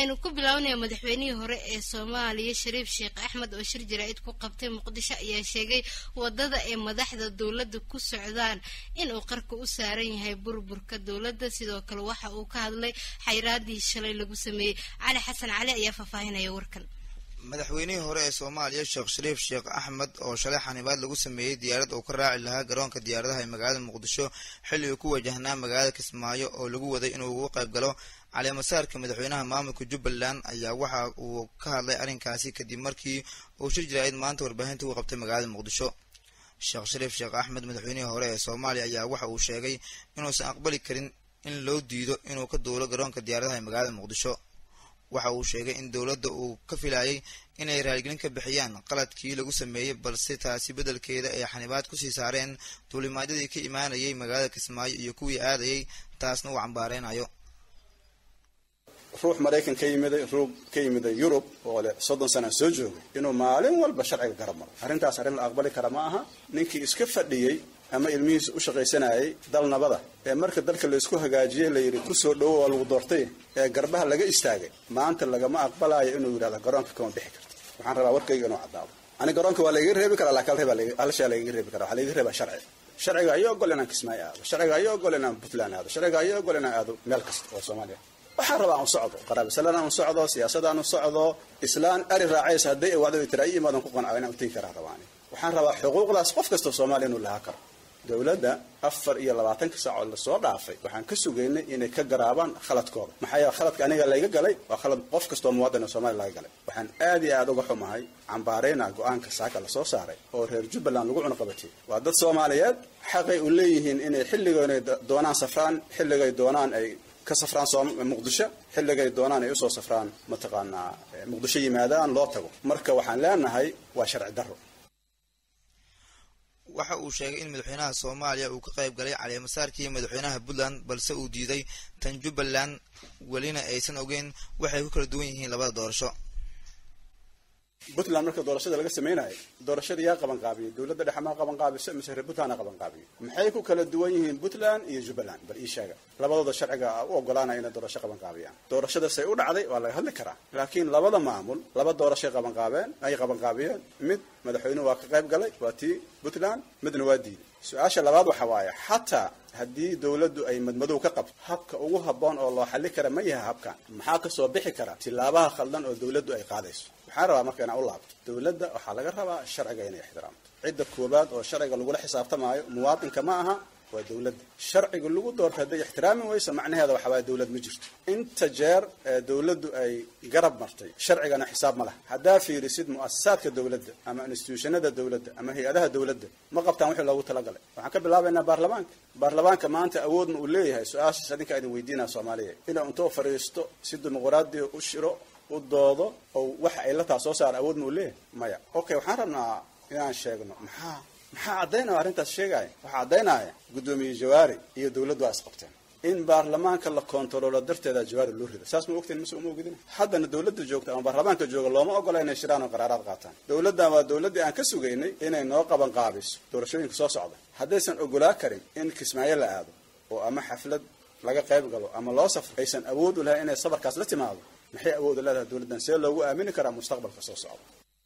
aynu ku bilownaya madaxweynihii hore ee soomaaliya shariif sheekh axmed oo shir jaraa'id ku qabtay muqdisho ayaa sheegay wadada ay madaxda dowladda ku socdaan inuu qarka u saaran yahay burburka dowladda sidoo kale waxa uu ka hadlay xayraadii shalay lagu sameeyey cali xasan cali ayaa faahfaahinaya warkan madaxweynihii hore ee soomaaliya sheekh shariif sheekh axmed oo shalay xanibaad lagu sameeyey diyaarad uu ka raaci lahaa garoonka diyaaradaha ee magaalada muqdisho xilli uu ku wajahnaa magaalada kismaayo oo lagu waday inuu ugu qayb galo caleemasaarka madaxweynaha maamulka jubbaland ayaa waxa uu ka hadlay arrinkaasi kadib markii uu shir jaraa'id maanta warbaahinta ugu qabtay magaalada muqdisho sheekh shariif sheekh axmed madaxweynihii hore ee soomaaliya ayaa waxa uu sheegay inuusan aqbali karin in loo diido inuu ka duulo garoonka diyaaradaha ee magaalada muqdisho waxa uu sheegay in dowladda uu ka filayay inay raaligelin ka bixiyaan qaladkii lagu sameeyey balse taasi beddelkeeda ay xanibaad kusii saareen duulimaadyadii ka imaanayay magaalada kismaayo iyo kuwii aadayay taasna uu cambaareynayo ruux maraykan ka yimiday ruug ka yimiday yurub oo leh soddon sana soo joogay inuu maalin walba sharciga garab maro arrintaas arrin la aqbali kara ma aha ninkii iska fadhiyey ama ilmihiisa u shaqaysanayay dalnabada ee marka dalka laysku hagaajiyey layidhi kusoo dhowo waa lagu doortay ee garbaha laga istaagay maanta lagama aqbalayo inuu yidhahdo garoonka kama bixi karto waxaan rabaa warkayga inuu caddaado ani garoonka waa lagaga reebi karaa laakiin hal shay lagaga reebi kara waxaa lagaga reebaa sharci sharciga ayaa ogol inaan kismaayo aado sharciga ayaa ogol inaan puntland aado sharciga ayaa ogol inaan aado meel kasta oo soomaaliya waxaan rabaa aan socdo qaraabisalaan aan socdo siyaasadaan socdo islaan ari raacaysa hadday wacdo tira i imaadan ku qancayo inaan utegi karaa rabaani waxaan rabaa xuquuqdaas qof kastoo soomaaliya inuu lahaa karo dowladda afar iyo labaatanka saacood lasoo dhaafay waxaan ka sugaynay inay ka garaabaan khaladkooda maxaa yeele khaladka aniga layga galay waa khalad qof kastoo muwaadin oo soomaliya laga galay waxaan aad iyo aad uga xumahay cambaareyna go-aanka saaka lasoo saaray oo reer jubbaland lagu cunuqabatiyey waa dad soomaaliyeed xaqay u leeyihiin inay xilligoonay doonaan safraan xilligay doonaan ay ka safraan muqdisho xilligay doonaan ay usoo safraan mataqaanaa muqdisho yimaadaan loo tago marka waxaan leenahay waa sharci darro waxa uu sheegay in madaxweynaha soomaaliya uu ka qayb galay caleemasaarkii madaxweynaha puntland balse uu diiday tan jubbaland welina aysan ogeyn waxay ku kala duwan yihiin labada doorasho puntland marka doorashada laga samaynayo doorashada yaa qaban qaabiyey dowladda dhexe maa qaban qaabiso mise reer puntland qaban qaabiyo maxay ku kala duwan yihiin puntland iyo jubbaland bal ii sheega labadooda sharciga u ogolaanaya inay doorasho qaban qaabiyaan doorashadasay u dhacday waa laga hadli karaa laakiin labada maamul laba doorashay qaban qaabeen ay qaban qaabiyeen mid madaxweynuhu waa ka qayb galay waa tii puntland midna waa diiday su-aasha labaad waxa waaye xataa haddii dowladdu ay madmadow ka qabto habka ugu habboon oo loo xalli kara ma yahay habkan maxaa kasoo bixi kara tilaabaha khaldan oo dowladdu ay qaadayso waxaan rabaa marka inaan u laabto dowladda waxaa laga rabaa sharciga inay ixtiraamto cidda koowaad oo sharciga lagula xisaabtamaayo muwaadinka ma aha waa dowladda sharciga lagu doorto hadday ixtiraami weyso macnaheeda waxa waaya dowlad ma jirto inta jeer ee dowladdu ay garab martay sharcigana xisaab ma laha haddaa fiirisid mu'asasaadka dowladda ama institutionada dowladda ama hay-adaha dowladda ma qabtaan wixii loogu talagalay waxaan ka bilaabaynaa baarlamaanka baarlamaanka maanta awoodma uu leeyahay su-aashaas adinka idin weydiinaa soomaaliya inuu intuu fadhiisto si dimuqraadiya u shiro u doodo oo waxa ay la taa soo saara awoodma uu leeyahay maya okay waxaan rabnaa inaan sheegno maxaa maxaa caddaynaya arrintaas sheegaya waxaa caddaynaya guddoomiye jawaari iyo dowladdu waa isqabteen in baarlamaanka la kontaroolo darteeda jawaari loo rido saas ma ogteen mise uma ogidin haddana dowladda joogta ama baarlamaanka jooga looma ogola inay shiraan oo qaraaraad qaataan dowladdan waa dowladdii aan ka sugaynay inay noo qaban qaabiso doorashooyinka soo socda haddaysan ogolaa karin in kismaayo la aado oo ama xaflad laga qayb galo ama loo safro aysan awood u lahayn inay safarkaas la timaado maxay awood u leedahay dowladdan see loogu aamini karaa mustaqbalka soo socda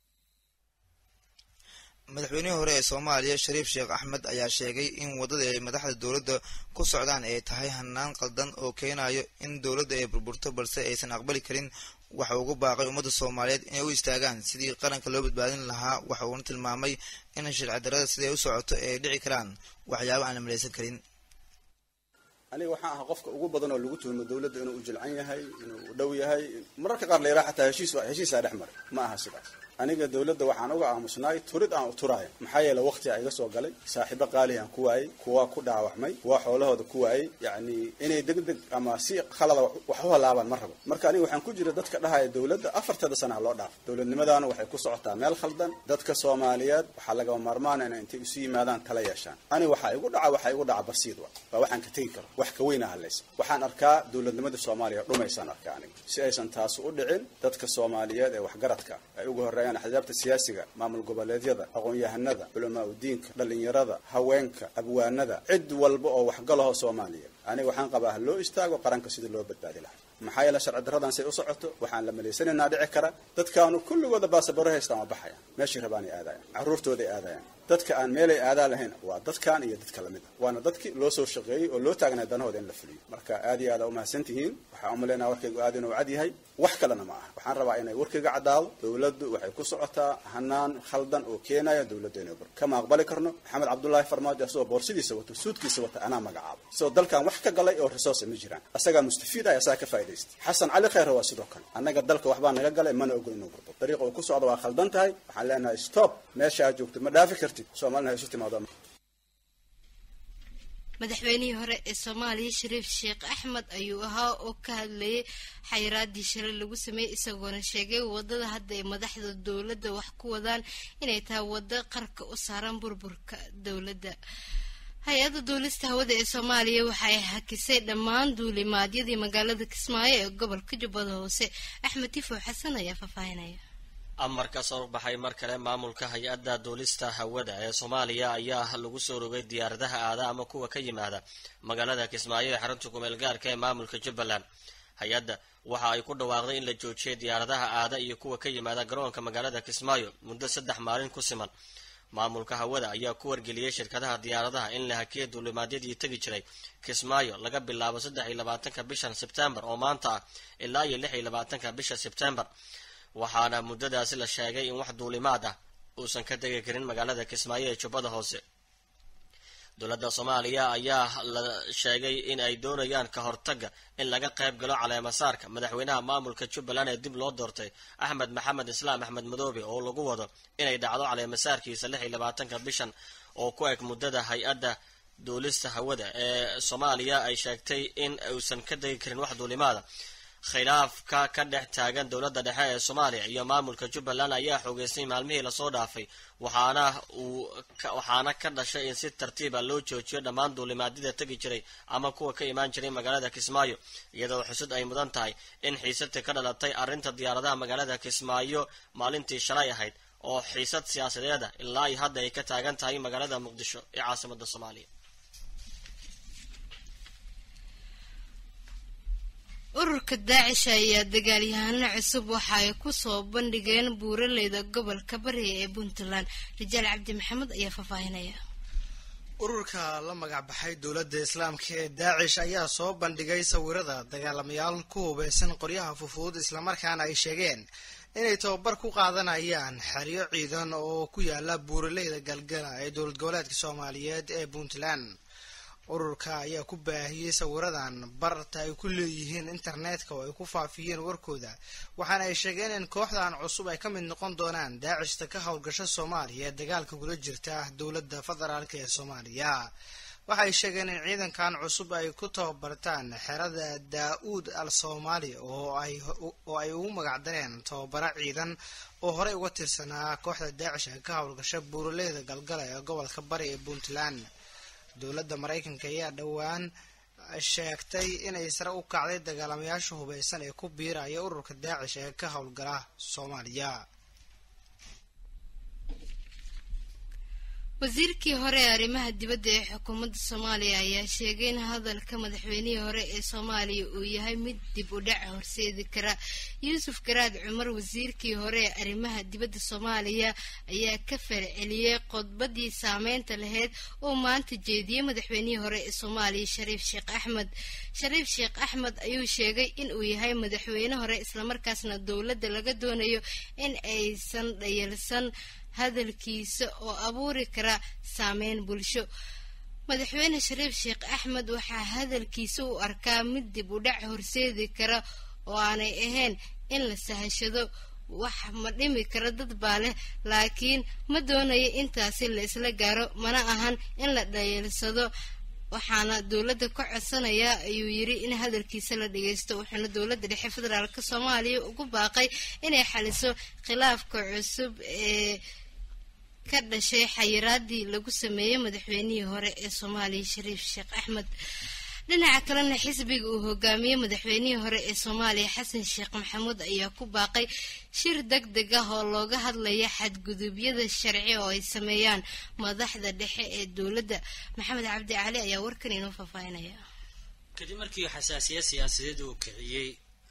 madaxweynihii hore ee soomaaliya shariif sheekh axmed ayaa sheegay in waddada ay madaxda dowladda ku socdaan ay tahay hanaan qaldan oo keenayo in dowladda ay burburto balse aysan aqbali karin waxa ugu baaqay ummadda soomaaliyeed inay u istaagaan sidii qaranka loo badbaadin lahaa waxa uuna tilmaamay in sharci darrada siday u socoto ay dhici karaan waxyaabo aan la malaysan karin aniga waxaan ahaa qofka ugu badan oo lagu tuhmo dowladda inuu u jilcan yahay inuu u dhow yahay mararka qaar la yidhaha xataa heshiis heshiisaa dhex maray ma aha sidaas aniga dowladda waxaan uga aamusnaay turid aan u turaayo maxaa yeele waqtiga iga soo galay saaxiibo qaalihi aan ku waayey kuwa ku dhaawacmay kuwa xoolahooda ku waayey yacni inay deg deg ama si khalada wax u halaabaan ma rabo marka aniga waxaan ku jira dadka dhahaya dowladda afartada sanaha loo dhaafo dowladnimadaana waxay ku socotaa meel khaldan dadka soomaaliyeed waxaa lagama maarmaana inay intay isu yimaadaan tala yeeshaan aniga waxaa igu dhaca waxaa igu dhaca basiid wa waa waxaan ka tegi karo wax ka weyna hadlaysa waxaan arkaa dowladnimada soomaaliya dhumaysaan arkaa aniga si aysan taasi u dhicin dadka soomaaliyeed ee waxgaradka ay ugu horreeyaan axsaabta siyaasiga maamul goboleedyada aqoon-yahanada culamaa udiinka dhallinyarada haweenka abwaanada cid walba oo waxgalaho soomaaliya aniga waxaan qabaa ha loo istaago qaranka sidii loo badbaadi lahaa maxaa yeele sharci darradan say u socoto waxaan la malaysanaynaa dhici kara dadkaanu kulligooda baasabaro haystaan waa baxayaan meeshay rabaanay aadayaan carruurtooday aadayaan dadka aan meelay aadaa lahayn waa dadkan iyo dadka lamid a waana dadkii loo soo shaqeeyey oo loo taagnay danahooda in la fuliyo marka aad iyo aad aa umahadsan tihiin waxaan umalaynaa warkaygu aad inuu cad yahay wax kalena ma aha waxaan rabaa inay warkayga caddaado dowladdu waxay ku socotaa hanaan khaldan oo keenaya dowladda inay bur kama aqbali karno maxamed cabdullaahi farmaajo asagoo boorsidiisa wato suudkiisa wata anaa magacaabo isagoo dalkan wax ka galay oo resource ma jiraan asagaa mustafiid ah asagaa ka faa'idaystay xasan cali khayre waa sidoo kale annaga dalka waxbaa naga galay mana ogol inuu burdo dariiqa uu ku socda waa khaldan tahay waxaan leenahay stop meesha aad joogto ma dhaafi kartid soomaalina isu timaado madaxweynihii hore ee soomaaliya shariif sheekh axmed ayuu ahaa oo ka hadlayay xayiraadii shalay lagu sameeyey isagoona sheegay wadada hadda ay madaxda dowladda wax ku wadaan inay tahay waddo qarka u saaran burburka dowladda hay-adda duulista hawada ee soomaaliya waxay hakisay dhammaan duulimaadyadii magaalada kismaayo ee gobolka jubbada hoose axmed tifow xasan ayaa faahfaahinaya amarka soo baxay mar kale maamulka hay-adda duulista hawada ee soomaaliya ayaa lagu soo rogay diyaaradaha aada ama kuwa ka yimaada magaalada kismaayo ee xarunta kumeel gaarka ee maamulka jubbaland hay-adda waxa ay ku dhawaaqday in la joojiyay diyaaradaha aada iyo kuwa ka yimaada garoonka magaalada kismaayo muddo saddex maalin ku siman maamulka hawada ayaa ku wargeliyey shirkadaha diyaaradaha in la hakiyay duulimaadyadii tegi jiray kismaayo laga bilaabo saddex iyo labaatanka bishan sebtembar oo maanta ah ilaa iyo lix iyo labaatanka bisha sebtembar waxaana muddadaasi la sheegay in wax duulimaad ah uusan ka tegi karin magaalada kismaayo ee jubbada hoose dowladda soomaaliya ayaa la sheegay in ay doonayaan ka hortaga in laga qayb galo caleemasaarka madaxweynaha maamulka jubbaland ee dib loo doortay axmed maxamed islaam axmed madoobe oo lagu wado inay dhacdo caleemasaarkiisa lix iyo labaatanka bishan oo ku eg muddada hay-adda duulista hawada ee soomaaliya ay sheegtay in uusan ka tegi karin wax duulimaada khilaafka ka dhex taagan dowladda dhexe ee soomaaliya iyo maamulka jubbaland ayaa xoogeystay maalmihii lasoo dhaafay waxaana uu waxaana ka dhashay in si tartiiba loo joojiyo dhammaan duulimaadyada tegi jiray ama kuwa ka imaan jiray magaalada kismaayo iyadoo xusud ay mudan tahay in xiisadii ka dhalatay arrinta diyaaradaha magaalada kismaayo maalintii shalay ahayd oo xiisad siyaasadeeda ilaa iyo hadda ay ka taagan tahay magaalada muqdisho ee caasimada soomaaliya ururka daacish ayaa dagaalyahano cusub waxa ay kusoo bandhigeen buuraleyda gobolka bariga ee puntland rijaal cabdi maxamed ayaa faahfaahinaya ururka la magac baxay dowladda islaamka ee daacish ayaa soo bandhigay sawirada dagaalamayaal ku hubeysan qoryaha fufuud islamarkaana ay sheegeen inay tababar ku qaadanayaan xeryo ciidan oo ku yaala buuraleyda galgala ee dowlad goboleedka soomaaliyeed ee puntland ururka ayaa ku baahiyey sawiradan barta ay ku leeyihiin internetka oo ay ku faafiyeen warkooda waxaana ay sheegeen in kooxdan cusub ay ka mid noqon doonaan daacishta ka howlgasha soomaaliya ee dagaalka kula jirta dowladda federaalk ee soomaaliya waxay sheegeen in ciidankan cusub ay ku tababartaan xerada daa-uud al soomaali oo ay ugu magacdareen tababaro ciidan oo horey uga tirsanaa kooxda daacish ee ka howlgasha buuraleyda galgala ee gobolka bari ee puntland dowladda maraykanka ayaa dhowaan sheegtay inay sare u kacday dagaalamayaasha hubeysan ee ku biiraya ururka daacish ee ka howlgala soomaaliya wasiirkii hore ee arrimaha dibadda ee xukuumadda soomaaliya ayaa sheegay in hadalka madaxweynihii hore ee soomaaliya uu yahay mid dib u dhac horseedi kara yuusuf garaad cumar wasiirkii hore ee arrimaha dibadda soomaaliya ayaa ka farceliyey khudbadii saameynta lahayd oo maanta jeediyey madaxweynihii hore ee soomaaliya shariif sheekh axmed shariif sheekh axmed ayuu sheegay in uu yahay madaxweyne hore islamarkaasna dowladda laga doonayo in aysan dhayalsan hadalkiisa oo abuuri kara saameyn bulsho madaxweyne shariif sheekh axmed waxaa hadalkiisa u arkaa mid dib u dhac horseedi kara oo aanay ahayn in la sahashado wax ma dhimi kara dad baa leh laakiin ma doonayo intaasi la isla gaaro mana ahan in la dhayalsado waxaana dowladda ka codsanayaa ayuu yiri in hadalkiisa la dhageysto wuxuuna dowladda dhexe federaalk soomaaliya ugu baaqay inay xaliso khilaafka cusub ee ka dhashay xayiraadii lagu sameeyey madaxweynihii hore ee soomaaliya shariif sheekh axmed dhinaca kalena xisbiga uu hogaamiyey madaxweynihii hore ee soomaaliya xasan sheekh maxamuud ayaa ku baaqay shir deg deg ah oo looga hadlaya xadgudubyada sharci oo ay sameeyaan madaxda dhexe ee dowladda maxamed cabdi cali ayaa warkan inoo faahfaahinaya kadib markii xasaasiyad siyaasadeed uu kiciyey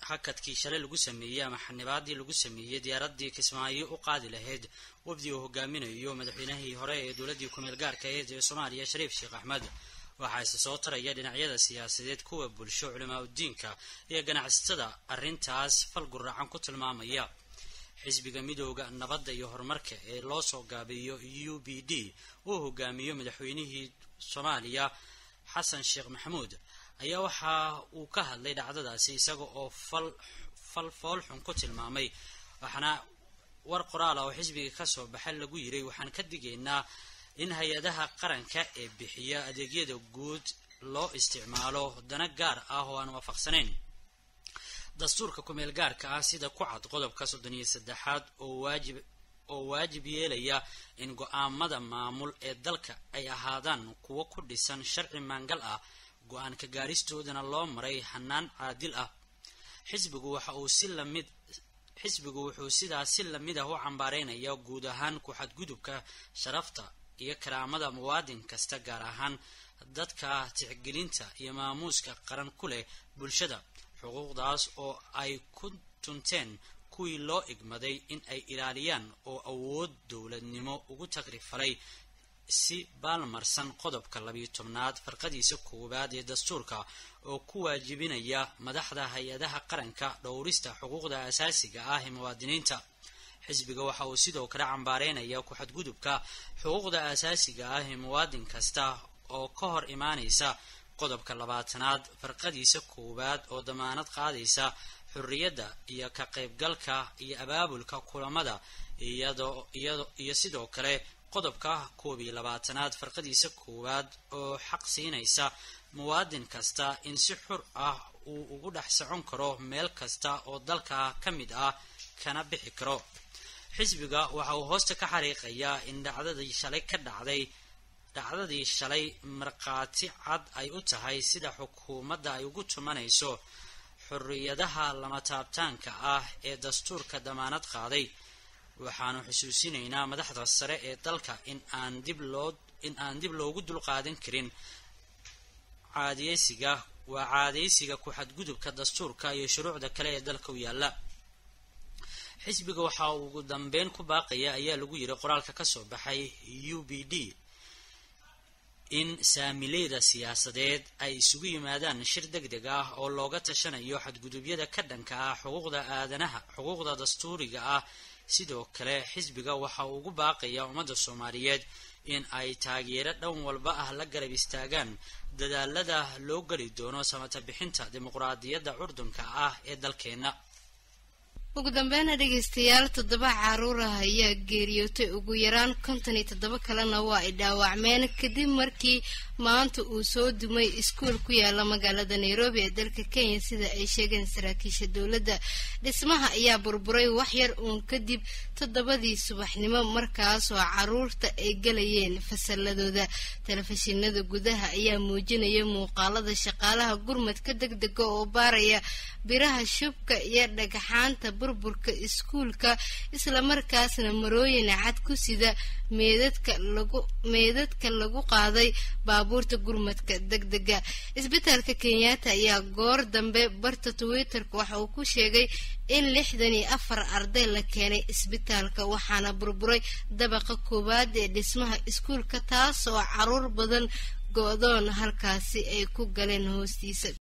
hakadkii shalay lagu sameeyey ama xanibaadii lagu sameeyey diyaaradii kismaayo u qaadi lahayd wafdi uu hogaaminayo madaxweynahii hore ee dowladii kumeel gaarka aheyd ee soomaaliya shariif sheekh axmed waxaa ise soo taraya dhinacyada siyaasadeed kuwa bulsho culimaa udiinka iyo ganacsatada arrintaas fal guraacan ku tilmaamaya xisbiga midooda nabadda iyo horumarka ee loo soo gaabiyo u b d uu hogaamiyo madaxweynihii soomaaliya xasan sheekh maxamuud ayaa waxa uu ka hadlay dhacdadaasi isaga oo fal fal foolxun ku tilmaamay waxaana war qoraal ah oo xisbiga kasoo baxa lagu yiray waxaan ka digaynaa in hay-adaha qaranka ee bixiya adeegyada guud loo isticmaalo dana gaar ah oo aan waafaqsanayn dastuurka kumeel gaarka ah sida ku cad qodobka soddon iyo saddexaad oo waajib oo waajib yeelaya in go-aamada maamul ee dalka ay ahaadaan kuwo ku dhisan sharci maangal ah go-aanka gaaristoodana loo maray hanaan caadil ah xisbigu waxa uu si lamid xisbigu wuxuu sidaa si lamid ah u cambaareynaya guud ahaan ku-xadgudubka sharafta iyo karaamada muwaadin kasta gaar ahaan dadka tixgelinta iyo maamuuska qaran ku leh bulshada xuquuqdaas oo ay ku tunteen kuwii loo igmaday in ay ilaaliyaan oo awood dowladnimo ugu tagrifalay si baalmarsan qodobka labiyo tobnaad farqadiisa koowaad ee dastuurka oo ku waajibinaya madaxda hay-adaha qaranka dhowrista xuquuqda asaasiga ah ee muwaadiniinta xisbiga waxa uu sidoo kale cambaareynaya ku-xadgudubka xuquuqda asaasiga ah ee muwaadin kasta oo ka hor imaanaysa qodobka labaatanaad farqadiisa koowaad oo damaanad qaadaysa xorriyadda iyo ka qaybgalka iyo abaabulka kulamada iyo sidoo kale qodobka koob iyo labaatanaad farqadiisa koowaad oo xaq siinaysa muwaadin kasta in si xur ah uu ugu dhex socon karo meel kasta oo dalka ka mid ah kana bixi karo xisbiga waxa uu hoosta ka xariiqayaa in dhacdadii shalay ka dhacday dhacdadii shalay markhaati cad ay u tahay sida xukuumadda ay ugu tumanayso xorriyadaha lama taabtaanka ah ee dastuurka damaanad qaaday waxaanu xusuusinaynaa madaxda sare ee dalka in aan dib loo in aan dib loogu dulqaadan karin caadiyeysiga waa caadeysiga ku-xadgudubka dastuurka iyo shuruucda kale ee dalka u yaalla xisbiga waxa uu ugu dambeyn ku baaqaya ayaa lagu yiri qoraalka kasoo baxay u b d in saamileyda siyaasadeed ay isugu yimaadaan shir deg deg ah oo looga tashanayo xadgudubyada ka dhanka ah xuquuqda aadanaha xuquuqda dastuuriga ah sidoo kale xisbiga waxa uu ugu baaqaya ummadda soomaaliyeed in ay taageero dhan walba ah la garab istaagaan dadaalada loo geli doono samata bixinta dimuqraadiyadda curdunka ah ee dalkeenna ugu dambeynna dhegaystayaal toddoba caruur ah ayaa geeriyootay ugu yaraan konton iyo toddoba kalena waa ay dhaawacmeen kadib markii maanta uu soo dumay iskuol ku yaala magaalada nairobi ee dalka kenya sida ay sheegeen saraakiisha dowladda dhismaha ayaa burburay waxyar uun kadib toddobadii subaxnimo markaasoo caruurta ay galayeen fasaladooda telefishinada gudaha ayaa muujinaya muuqaalada shaqaalaha gurmadka deg dega oo baaraya biraha shubka iyo dhagxaanta burburka iskuulka islamarkaasna marooyin cad ku sida meedadka lagu meedadka lagu qaaday baabuurta gurmadka deg dega isbitaalka kenyatta ayaa goor dambe barta twitterka waxa uu ku sheegay in lixdan iyo afar arday la keenay isbitaalka waxaana burburay dabaqa koowaad ee dhismaha iskuulka taas oo caruur badan go-doon halkaasi ay ku galeen hoostiisa